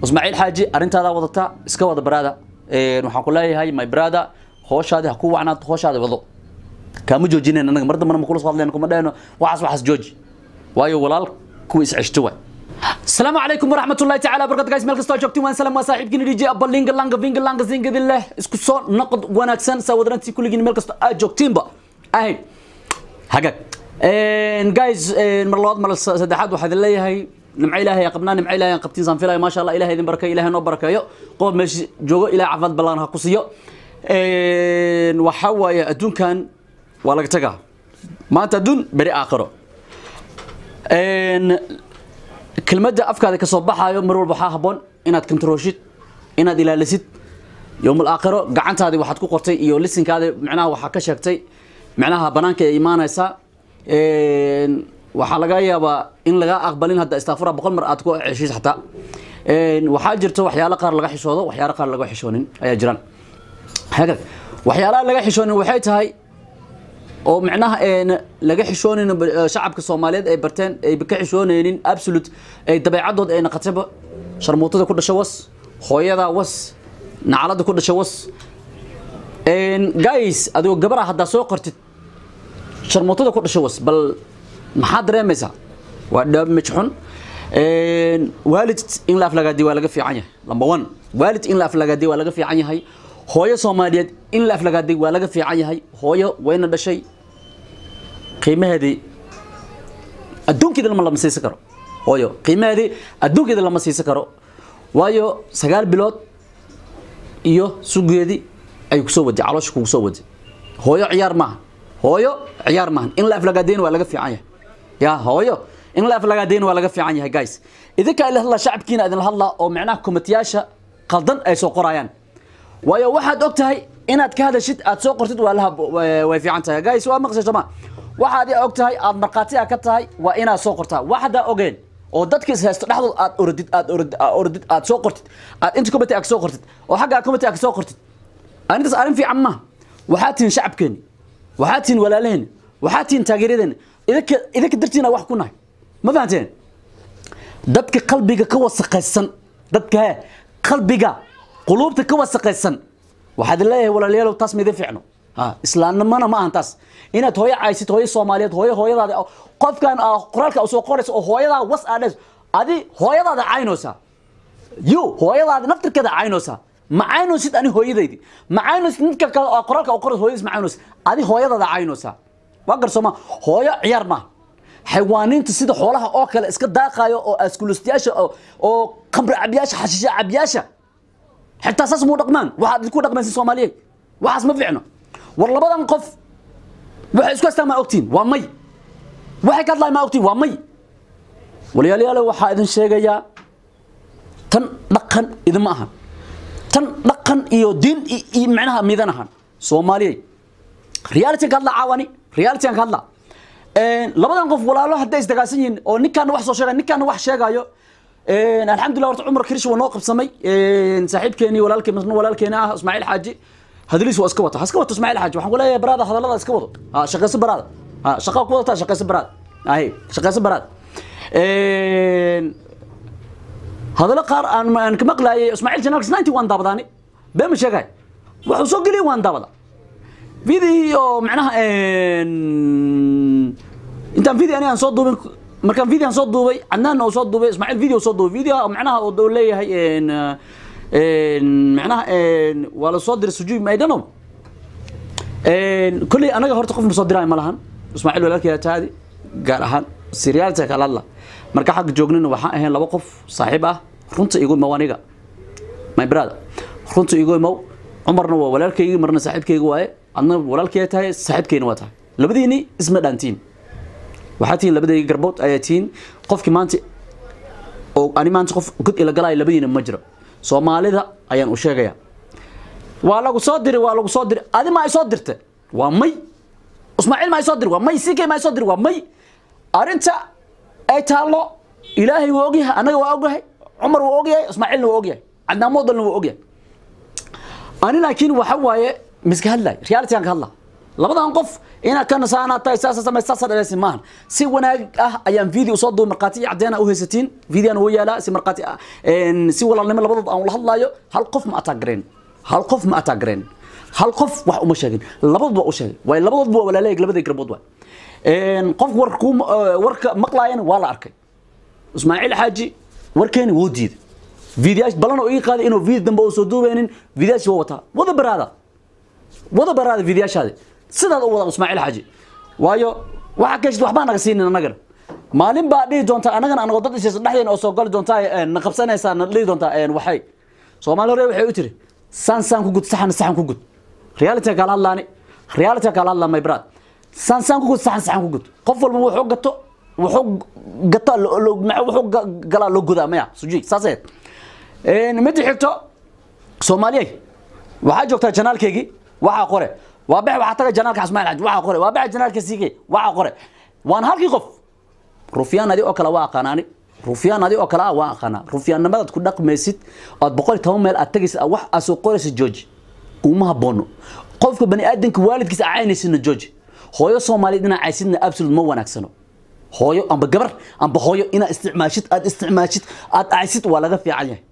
ismaaciil xaaji arrintaada wadata iska wada baraada waxaan ku leeyahay my brother hooshaadi ha ku wacnaato hooshaadi wado kaama joojinayn anaga mar dambana makula soo hadlayno kuma dhahayno waxaas waxaas jooji waayo walaal kuwa isceshto waay السلام عليكم ورحمة الله تعالى وبركاته guys meel kastoo joogtiin waan salaam waa saaxiibkiina DJ Abba Linga Langa Vinga Langa Zinga Dille isku soo noqod wanaagsan sawadarantii kulligiin meel kastoo aad joogtiinba ahay hagaag guys mar labaad mar saddexaad waxaad leeyahay nimco ilaahay qabnaa nimco ilaahay qabtiin saan filaya maasha Allah ilaahay idin barakeeyo ilaahay noo barakeeyo qof meesha joogo ilaahay caafimaad ballan ha ku siiyo waxa waaye adduunkan waa laga tagaa maanta adduun beri aakhiro kelmadda afkaada ka soo baxaayo mar walba waxaa habboon inaad kantarooshid inaad ilaalisid yowmal aakhiro gacantaadii waxaad ku qortay iyo lisinkaadi micnaha waxaa ka sheegtay micnaha banaanka ay imaanaysaa waxaa laga yaabaa in laga aqbalin hadda istaafura boqol mar aad ku ceshid xataa waxaa jirto waxyaalo qaar laga xishoodo waxyaalo qaar laga xishoonin ayaa jiraan hagaag waxyaalaha laga xishoonin waxay tahay oo micnaha laga xishoonayn shacabka soomaaliyeed ay barteen ay ka xishoonaynin absolute ay dabeecadood ay naqatayba sharmuutada ku dhasha was hooyada was nacalada ku dhasha was guys adigoo gabar ah haddaa soo qortid sharmuutada ku dhasha was bal maxaad dareemaysaa waa damage xun waalid in la aflagaadiy waa laga fiican yahay number one waalid in la aflagaadiy waa laga fiican yahay hooyo soomaaliyeed in la aflagaaday waa laga fiican yahay hooyo wayna dhashay qiimaheedii adduunkeeda lama lama siisan karo hooyo qiimaheedii adduunkeeda lama siisan karo waayo sagaal bilood iyo sugeedii ay kusoo wadi caloosha kugu soo wadi hooyo ciyaar maaha hooyo ciyaar maahan in la aflagaadayna waa laga fiican yahay ya hooyo in la aflagaadayna waa laga fiican yahay guys idinkaa ila hadlaa shacabkiina idinla hadlaa oo micnaha komitiyaasha qaldan ay soo qorayaan waayo waxaad og tahay inaad ka hadashid aad soo qortid waa laha way fiican tahay guys waa maqsay soma waxaad og tahay aad markhaati ka tahay waa inaad soo qortaa waxdaa ogeen oo dadka is haysto dhexdood aad orodid aad orodid aad orodid aad soo qortid aad inta committee aad soo qortid oo xagga committee aad soo qortid arintaas arrin fiican ma waxaa tihin shacabkeeni waxaa tihin walaalaheeni waxaa tihin taageeradeeni idinka idinka dartiina wax ku nahay ma fahanteen dadka qalbiga ka wasaqaysan dadka he qalbiga quluubta ka wasaqaysan waxaad leeyahay walaalayaalow taas maidin fiicno islaamnimana ma ahan taas inaad hooyo caysid hooyo soomaaliyeed hooyo hooyadaada qofkan qoraalka soo qoraysa oo hooyadaa was aadhes adi hooyadaada caynoosaa you hooyadaada naftirkeeda caynoosaa ma caynoosid ani hooyadaydi ma caynoosid ninka kale oo qoraalka oo qorays hooyadiis ma caynoosid adi hooyadaada caynoosaa waa garsooma hooyo ciyaar maaha xayawaaniinta sida xoolaha oo kale iska daaqaayo oo askulustiyaasha oo khamri cabyaasha xashiisha cabyaasha xitaa saas muu dhaqmaan waxaad idinku dhaqmaysa soomaaliyeed waxaas ma fiicno war labadan qof waxay isku haystaan maa ogtiin waa may waxay ka hadlayan maa ogtiin waa may walyaalayaalo waxaa idin sheegayaa tan dhaqan idinma ahan tan dhaqan iyo diin iyo micnaha midan ahan soomaaliyey reality ka hadla caawani reality ka hadla labadan qof walaalo hadday isdagaalsan yihiin oo ninkaana wax soo sheegay ninkaana wax sheegayo alxamdulillah horta cumar kirish waa noo qabsamay saaxiibkeeni walaalkeen masna walaalkeena ah ismaaciil xaaji hadaliis waa iska wata ha iska wato ismaaciil xaaji waxaan ku leeyahay baraada hadallada iska wado ha shaqayso baraada ha shaqa ku wadataa shaqayso baraada ahe shaqayso baraada hadallo qaar aan aan ka maqlaayay ismaaciil janaalkis ninety waan daabadaani bee ma sheegay wuxuu soo geliyay waan daabada video macnaha intaan video ani aan soo duubin markaan video soo duubay cadnaan oo soo duubay ismaaciil video soo duubay video macnaha oo leeyahay macnaha waa la soo diray sujuud I don't know kulley anaga horta qof ma soo diraayo ma lahan ismaaciil walaalkeeda taadi gaar ahaan serialta kala hadla marka xagga joognina waxaan ahayn laba qof saaxiib ah runta igu imaw aniga my brother runta igu imaw cumarna waa walaalkaygi marna saaxiibkayga waaye adna walaalkeeda tahay saaxiibkayna waa tahay labadiini isma dhaantiin waxaa tihiin labadayga garbood ayaa tihiin qofkii maanta oo ani maanta qof god ila galaayo labadiina ma jiro soomaalida ayaan u sheegayaa waa lagu soo diray waa lagu soo diray adi ma ay soo dirte waa may ismaaciil ma ay soo diray waa may sikay ma ay soo diray waa may arrinta ay taallo ilaahay waa ogyahay annaga waa ogyahay cumar waa ogyahay ismaaciilna waa ogyahay cadnaan moodalna waa ogyahay ani laakiin waxa waaye miska hadlaay reality aan ka hadlaa labadan qof inaad ka nasaanaa tahay saasa samay saasa dhaleysi maahan si wanaag ah ayaan video usoo duubay markhaati iyo caddeena u haysatiin videoan wuu yaalaa si markhaati ah een, si walaalnimo labadood aan ula hadlaayo hal qof ma ataagareen hal qof ma ataagareen hal qof wax uma sheegin labadood waa u sheegay waayo labadoodba waa walaaleeg labadii garbood waay Een, qof warka kuu warka maqlaayana waa la arkay ismaaciil xaaji warkeeni wuu diiday fiidiyash balan oo ii qaaday inuu video dambe oo soo duubeynin fiidiyashi waa wataa wada baraada wada baraada fiidiyaashaadi sidaad u wada ismaaciil xaaji waayo waxa ka jirta waxbaa naga siinin annagana maalin baa dhihi doontaa annagana anagoo dad isaysa dhexdeena oo soo gali doontaa ee, na qabsanaysaa na dhihi doontaa een, waxay soomaali hore waxay u tiri saan saan ku gud saxan saxan ku gud reality kaala hadlaani reality kaala hadlaa my brad saan saan ku gud saxan saxan ku gud qof walba wuxuu gato wuxuu gato lo- lo- ma- wuxuu ga- galaa loo godaa maya suji saasee mid xigto soomaaliyey waxaa joogtaa janaalkeygii waxaa qore waa bex waxaa taga janaalka ismaaciil xaji waxaa qore waa bex janaalka siige waxaa qore waan halkii qof rufyaan adi oo kale waa aqaanaani rufyaan adi oo kale ah waa aqaanaa rufyaannimadaad ku dhaqmaysid ood boqol iyo toban meel aad tagaysid aad wax aad soo qoraysid jooji kuma haboono qofka bani aadamka waalidkiisa acaynaysidna jooji hooyo soomaaliyeed inaa caysidna absolute ma wanaagsano hooyo amba gabar amba hooyo inaad isticmaashid aad isticmaashid aad caysid waa laga fiican yahay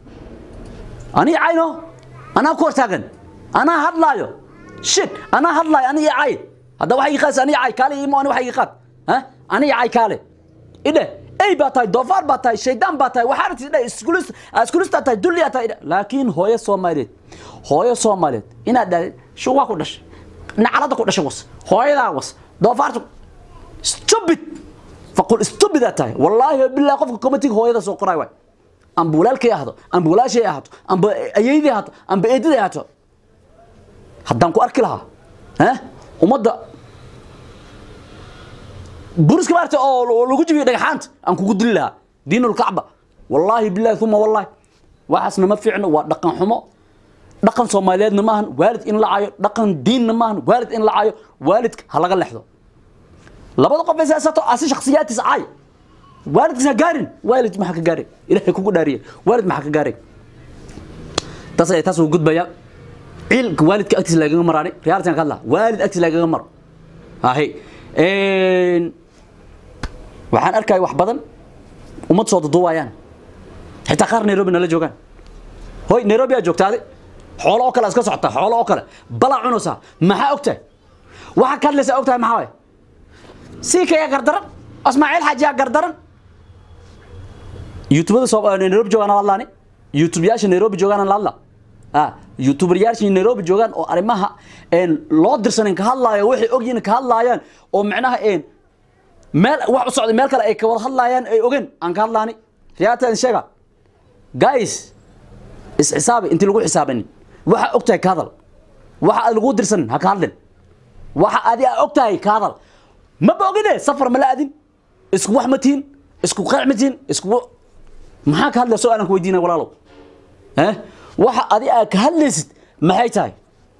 ani cayno anaa ku hortaagan anaa hadlaayo shit anaa hadlaayo ani i cay hadda waxa ii qaas ani i cay kaale imo ani waxa ii qaad ha ani i cay kaale idhe ey baa tahay doofaar baa tahay shaydaan baa tahay waxaa rabtid idhe iskulis iskulistaa tahay dulliyaa tahay idhe laakiin hooyo soomaaliyeed hooyo soomaaliyeed inaad dhahday shu waa ku dhashay nacalada ku dhashay was hooyadaa was doofaarta stupid faqul stupid aad tahay wallaahi billahi qofka committee hooyada soo qoray waay amba walaalkay ahdo amba walaashay ahaato amba ayeydii ahaato amba eedaday ahaato haddaan ku arki lahaa eh ummadda buriska maarta oo oo lagu jibiyo dhagaxaanta aan kugu dili lahaa diinulkacba wallaahi billahi uma wallaahi waxaasna ma fiicno waa dhaqan xumo dhaqan soomaaliyeedna maahan waalid in la caayo dhaqan diinna maahan waalid in la caayo waalidka ha laga lexdo labada qof is haysato asi shakhsiyaadkiisa caay waalidkiisa ha gaarin waalid maxaa ka gaaray ilaahay kugu dhaariye waalid maxaa ka gaaray taas ay taas uu gudbaya ciilka waalidka agtiisa lagaga maraani reality ka hadla waalid agtiisa lagaga maro ahay een waxaan arkay wax badan ummad soo duduwayaan xitaa qaar nairobi nala joogaan hoy nairobi aa joogtaade xoolo oo kale iska socota xoolo oo kale balaa cunaysaa maxaa ogtahay waxa ka hadlaysaa ogtahay maxaa waay sii kaya gardaran ismaaciil xajiyaa gardaran youtubada soo nairobi joogaan la hadlaani youtubeyaasha nairobi joogaan la hadla ah youtuberyaasha nairobi joogaan oo arrimaha een loo dirsanin ka hadlaayo waxay ogyihiin ka hadlaayaan oo macnaha een meel wax u socday meel kale ay ka wada hadlaayaan ay ogeen aan ka hadlaani riyaataan sheega guys is xisaabi intii lagu xisaabanin waxa ogtahay ka hadal waxa aad lagu dirsanin ha ka hadlin waxa adi aa ogtahay ka hadal ma boogine safar ma la adin isku wax ma tihin isku qeec ma tihin isku maxaa ka hadlaya su-aalan ku weydiinaya walaalow eh waxa adi aa ka hadlaysid maxay tahay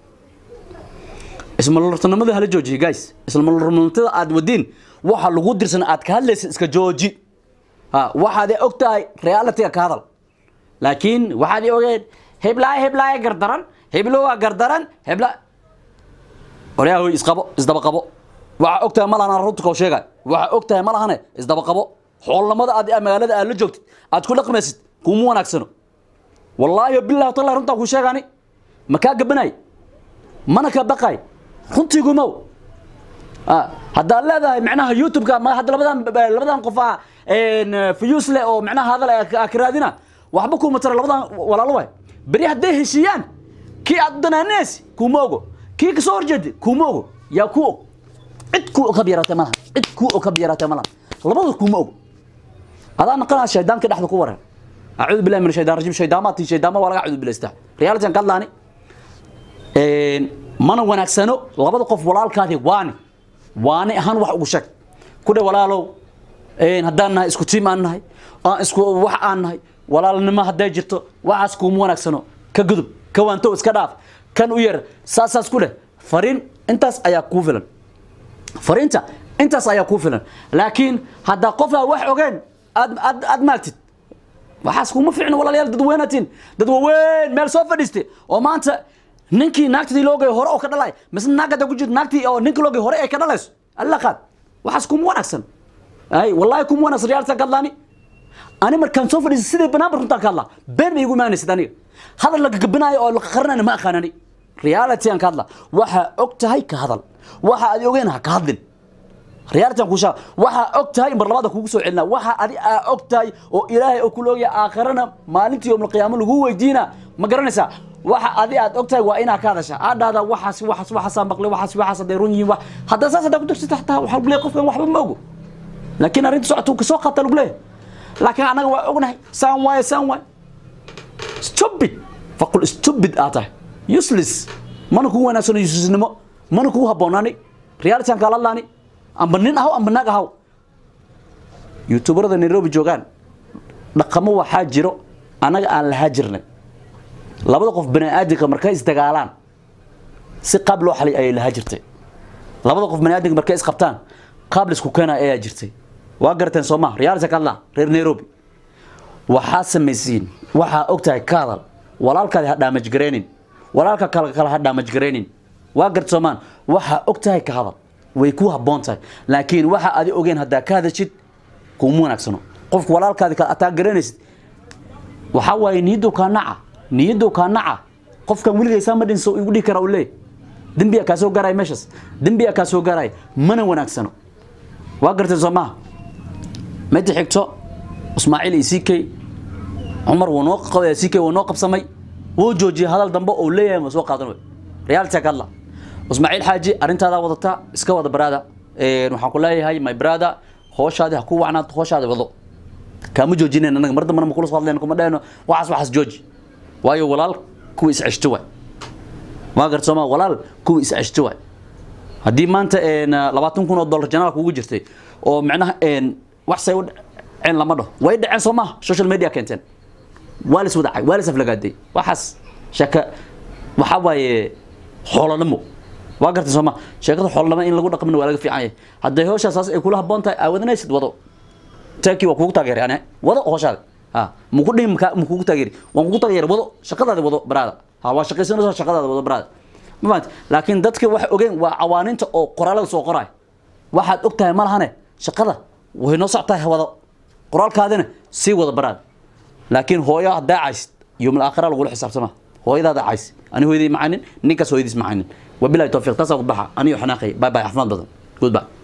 ismalortanimada hala joojiye guys ismalortanimada aad wadiin waxa lagu dirsan aad ka hadlaysid iska jooji ha waxaad og tahay realityga ka hadal laakiin waxaad i ogeen heblaay heblaay gardaran heblo waa gardaran hebla waryaa hoy isqabo isdaba qabo waxa og tahay ma lahan runta koo sheegay waxa og tahay ma lahane isdaba qabo xoolnimada aad magaalada aad la joogtid aad ku dhaqmaysid kuma wanaagsano wallaahi billahi tallahi runtaa ku sheegani ma kaa gabanay mana ka baqay runtii gumow haddaad leedahay macnaha youtube-ka ma hadda labadan labadan qof ah fuyuus leh oo macnaha hadal ka raadina waxba kuma tara labadan walaalo waay beri hadday heshiiyaan kii aad danaaneysi kuma ogo kii kasoo horjeedi kuma ogo yaa ku og cid ku og kabyaraatay malahan cid ku og kabyaraatay malahan labada kuma ogo adaa naqanaa shaydaanka dhexda ku wareer acuudu billahi min shaydaan rajim shaydaamaati shaydaama waa laga cuudu bilaystaa realitygan ka hadlaani mana wanaagsano labada qof walaalkaadi waani waani ahaan wax ugu sheeg ku dhe walaalow haddaan nahay isku tiim aan nahay aan isku wax aan nahay walaalnimo hadday jirto waxaas kuuma wanaagsano ka gudub ka waanto iska dhaaf kan u yar saasaas ku dheh fariin intaas ayaa kuu filan fariinta intaas ayaa kuu filan laakiin haddaa qofaa wax ogeen aad aad aad maagtid waxaas kuma fiicno walaalayaal dad weynatiin dad waaweyn meel soo fadhiistay oo maanta ninkii naagtadii loo geeyo hore oo ka dhalay mise naagada ku jirto naagtii oo ninka loo geeyo hore ay ka dhalayso alla qaad waxaas kuma wanaagsan ay wallahi kuma wanaagsan riyaalta ka hadlaani ani markaan soo fadhiisa sidii banaanba runtaan ka hadlaa been bay igu imaanaysid aniga hadal la gagabinaayo oo la qarinayo ma aqaanani reality aan ka hadla waxaa og tahay ka hadal waxa aad ogeen ha ka hadlin reality aan ku shaa waxaa og tahay mar labaada kugu soo celinaa waxa adi aa og tahay oo ilaahay oo kula ogyahay aakhirana maalintii yowmal qiyaamo lagu weydiina ma garanaysaa waxa adi aad og tahay waa inaa ka hadasha aad dhahdaa waxaas waxaas waxaasaa maqlay waxaas waxaas hadday run yihiin wax haddaa saas haddaa ku darsata xataa waxaa lagu leeyahay qofkan waxba ma ogo laakiin arrinta socota uu kasoo qaata lagu leeyahay laakiin annaga waa ognahay saan waaye saan waaye stupid faqul stupid aa tahay useless mana kugu wanaagsano uselessnimo mana kugu habboonaani reality aan kaala hadlaani amba nin ahaw amba naag ahaw youtuberada nairobi joogaan dhaqamo waxaa jiro annaga aan lahaa jirnay labada qof bani aadamka markay isdagaalaan si qaab loo xalay ayay lahaa jirtay labada qof bani aadamka markay isqabtaan qaab laisku keenaya ayaa jirtay waa garateen soo maha reality ka hadlaa reer nairobi waxaa samaysiin waxaa og tahay ka hadal walaalkaadi ha dhaamajgaraynin walaalka kale kale ha dhaamajgaraynin waa garta soomaan waxaa og tahay ka hadal way ku habboon tahay laakiin waxa adi ogeen haddaa ka hadashid kuma wanaagsano qofka walaalkaadi kale ataa garanaysid waxaa waaye niyaddow kaa naca niyaddow kaa naca qofkan weligaysaa ma dhinso igu dhihi kara u leey dembiyaa kaa soo gaaraya meeshaas dembiyaa kaa soo gaaraya mana wanaagsano waa garteen soo maha midda xigto ismaaciil iyo ck cumar wuu noo ck wuu noo qabsamay wuu joojiyey hadal dambe oo leeyahay ma soo qaadan wey reality ka hadla ismaaciil xaaji arrintaadaa wadata iska wada baraada waxaan ku leeyahay my brother hooshaadi ha ku wacnaato hooshaadi wado kaama joojinayn anaga mar dambana makula soo hadlayno kuma dhahayno waxaas waxaas jooji waayo walaal kuwa is ceshto waay waa garta sooma walaal kuwa is ceshto waay haddii maanta labaatan kun oo dollar janaal kugu jirtay oo micnaha wax say u dhaceen lama dhaho way dhaceen soo maaha social media keenteen waa lis wadacay waa lis aflagaaday waxaas sheeka waxaa waaye xoolanimo waa gartay soo ma sheekada xoolanimo in lagu dhaqmina waa laga fiican yahay hadday hawshaa saas ay kula habboon tahay aa wadanaysid wado taakii waa kugu taageeray ane wado hawshaada ha muku dhihi maka mukugu taageeri waan kugu taageeray wado shaqadaada wado baraada ha waa shaqaysanaysaa shaqadaada wado baraada ma fahanti laakiin dadka wax ogeen waa cawaaninta oo qoraalada soo qoraay waxaad og tahay ma lahane shaqada way noo socotahay wado qoraalkaadina sii wada baraad laakiin hooyo haddaa caysid yowmal aakhira lagula xisaabtama hooyadaada cays ani hooyadii macanin ninkaas hooyadiis macanin wabilahi towfiiq taasaa ku baxa aniyo xanaaqay bye bye caafimaad badan goodbye